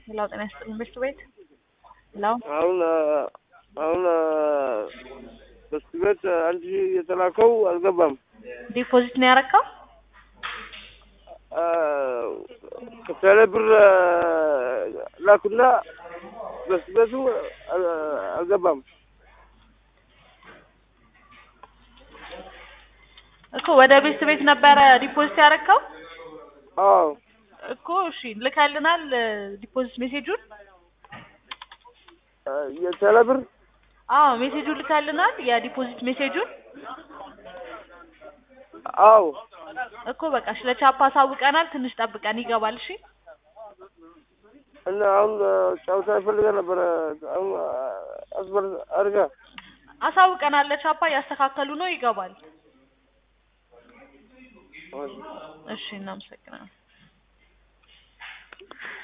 ሄሎ ጤና ይስጥልን ቤት ቤት ሄሎ አሁን አሁን በስቲ ቤት አንድ ሺህ የተላከው አልገባም። ዲፖዚት ነው ያረካው? ከቴሌ ብር ላኩና በስቲ ቤቱ አልገባም። እኮ ወደ ቤት ቤት ነበረ ዲፖዚት ያረካው አዎ እኮ እሺ ልከልናል ዲፖዚት ሜሴጁን የቴሌ ብር አዎ ሜሴጁን ልከልናል የዲፖዚት ሜሴጁን አዎ እኮ በቃ እሺ ለቻፓ አሳውቀናል ትንሽ ጠብቀን ይገባል እሺ እና አሁን ጨዋታ ይፈልገ ነበረ አሁን አስበር አድርጋ አሳውቀናል ለቻፓ እያስተካከሉ ነው ይገባል እሺ እናመሰግናለን